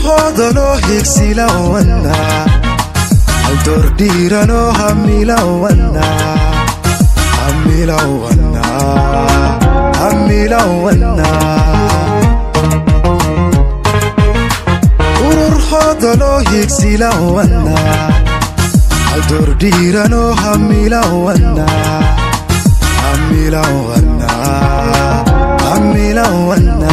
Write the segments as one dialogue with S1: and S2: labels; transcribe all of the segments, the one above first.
S1: ururhoodanoo higsilawana haldoordhiiranoo hamilawana hamilawana hamilawana ururhoodanoo higsilawana haldoordhiiranoo hamilawana hamilawana hamilawana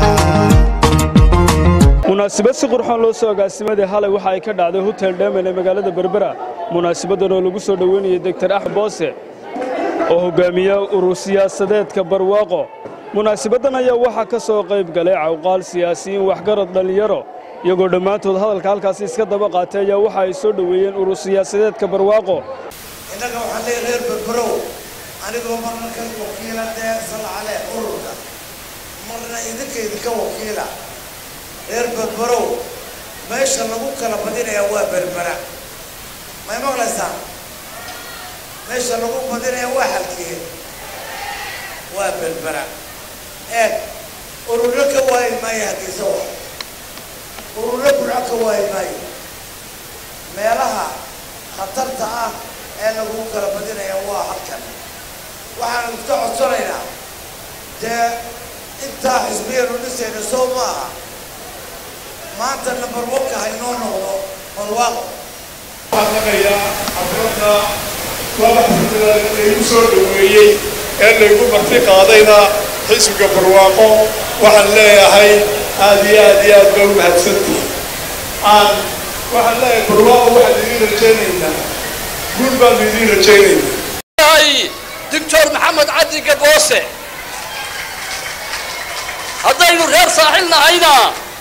S2: munaasabad si qurxoon loo soo agaasimaday halay waxa ay ka dhacday hotel dhemen ee magaalada berbera munaasabaddan oo lagu soo dhoweynayay doktor axmed boose oo hogaamiya urur siyaasadeedka barwaaqo munaasabaddan ayaa waxaa ka soo qayb galay cawqaal siyaasiyiin waxgarad dhallinyaro iyagoo dhammaantood hadalka halkaasi iska daba qaatay ayaa waxa ay soo dhoweeyeen urur siyaasadeedka barwaaqo
S3: innaga waxaan leeyahay reer berberow anigoo marna ka wakiila dee salcale ururka marna idinka idinka wakiila reer berberow meesha lagu kala badinaya waa berbera may maqlaysaa meesha lagu badinaya waa halkee waa berbera eeg ururo ka waayi maayo hargeysa wa ururo burco ka waayi maayo meelaha khatarta ah ee lagu kala badinaya waa halkan waxaan iska codsanaynaa dee intaa xisbiyanu dhisayna soo maaha maanta number one-ka haynoo noqdo barwaaqo
S4: waxaan maqayaa xafladda laba xaflada laygu soo dhoweeyey ee laygu marti qaadayna xisbiga barwaaqo waxaan leeyahay aad iyo aad iyo aad baa u mahadsantihi aan waxaan leeyahay barwaaqo waxaan idiin rajaynaynaa guul baanu idiin rajaynaynaa
S5: doctor maxamed cabdi gaboose haddaynu reer saaxil nahayna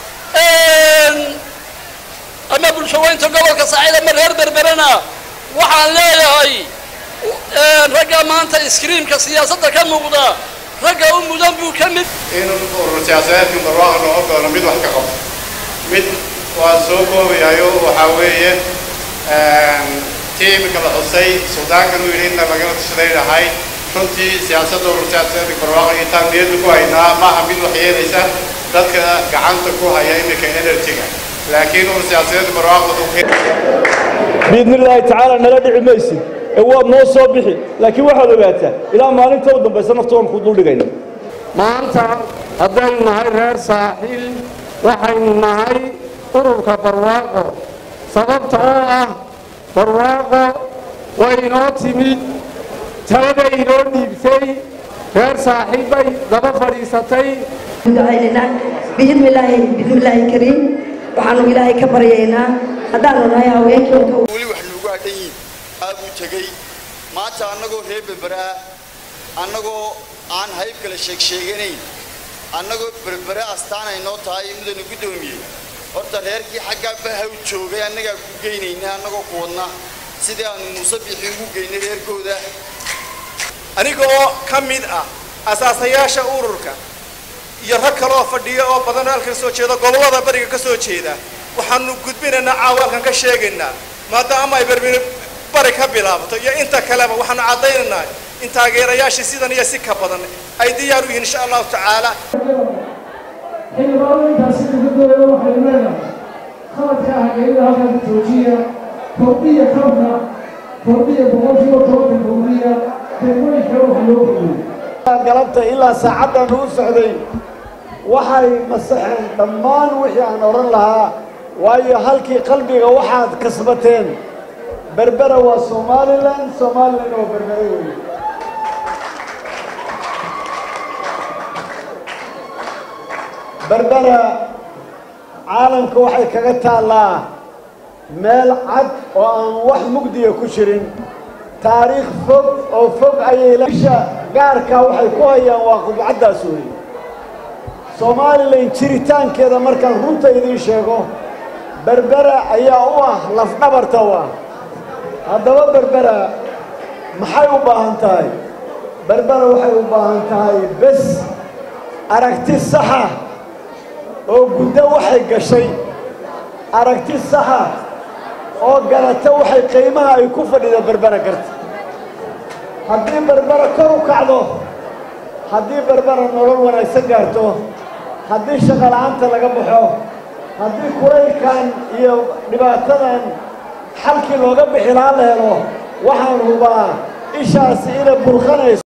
S5: ama bulshaweynta gobolka saaxil ama reer berberena waxaan leeyahay ragga maanta iskriimka siyaasadda ka muuqda ragga u mudan buu ka mid
S6: in urur siyaasadeedkan barwaaqa noqon doono mid wax ka qabto mid waa soo koobayayo waxaa weeye tii iminka la xusay suldaankan uu yidhi inna lagala tashaday dhahay runtii siyaasadda urur siyaasadeedka barwaaqa iyo taan niyadda ku haynaa maaha mid wax yeelaysa dadka gacanta ku haya iminka energy-ga laakiin urur siyaasadeedka barwaaqa wuxuu
S2: biidni illaahi tacaala nala dhici maysid ee waad noo soo bixi laakiin waxaad ogaataa ilaa maalinta u dambaysa naftoon ku duldhigayna
S7: maanta haddaynu nahay reer saaxiil waxaynu nahay ururka barwaaqo sababta oo ah barwaaqo way inoo timid taladay inoo dhiibtay reer saaxiil bay daba fadhiisatay
S8: ducaynaynaa biidni illaahi biidni illaahi kariim waxaanu ilaahay ka baryaynaa haddaanu nahay haweenkii
S9: weli wax nuugu hadhan yihin aabuu tegey maanta annagoo reer berberaa annagoo aan hayb kale sheeg sheeganayn annagoo berbere astaan ay noo tahay mudana guddoomiyey horta reerkii xaggaa bahaw joogay annagaa ku geynayna annagoo ku wadna sidii aanu muuse bixi ugu geynay reerkooda
S4: anigoo ka mid ah asaasayaasha ururka iyo rag kaleoo fadhiya oo badan halkan soo jeeda gobollada bariga ka soo jeeda waxaanu gudbinaynaa caawaalkan ka sheegaynaa maadaama ay berberi bari ka bilaabato iyo inta kaleba waxaanu caddaynaynaa in taageerayaashii sidan iyo si ka badan ay diyaar u yihiin insha allahu tacaala
S10: xildhibaanooyinkaasi dibadooda waxaynu leenahay khaladka ah geerida halkan joojiya kordhiya kabka kordhiya boqolkiiba tobanka kordhiya degmooyinka waxa loo kordhiyo
S11: galabta ilaa saacaddan u socday waxay masaxeen dhammaan wixii aan odhan lahaa waayo halkii qalbiga waxaad kasbateen berbera waa somalilan somalilan waa berbere weeye berbera caalamka waxay kaga taallaa meel cad oo aan wax mugdiya ku jirin taariikh fog oo fog ayay isha gaarkaa waxay ku hayaan waa qubcaddaas weeye somalilan jiritaankeeda markaan runta idiin sheego berbera ayaa u ah lafdhabarta u ah haddaba berbera maxay u baahan tahay berbera waxay u baahan tahay bes aragti saxa oo guddo waxay gashay aragti saxa oo garata waxay qiimaha ay ku fadhida berbera garta haddii berbera kor u kacdo haddii berbera nolol wanaagsan gaarto haddii shaqo la'aanta laga baxo haddii kulaylkan iyo dhibaatadan xalkii looga bixi lahaa la helo waxaan hubaa ishaasi inay burqanayso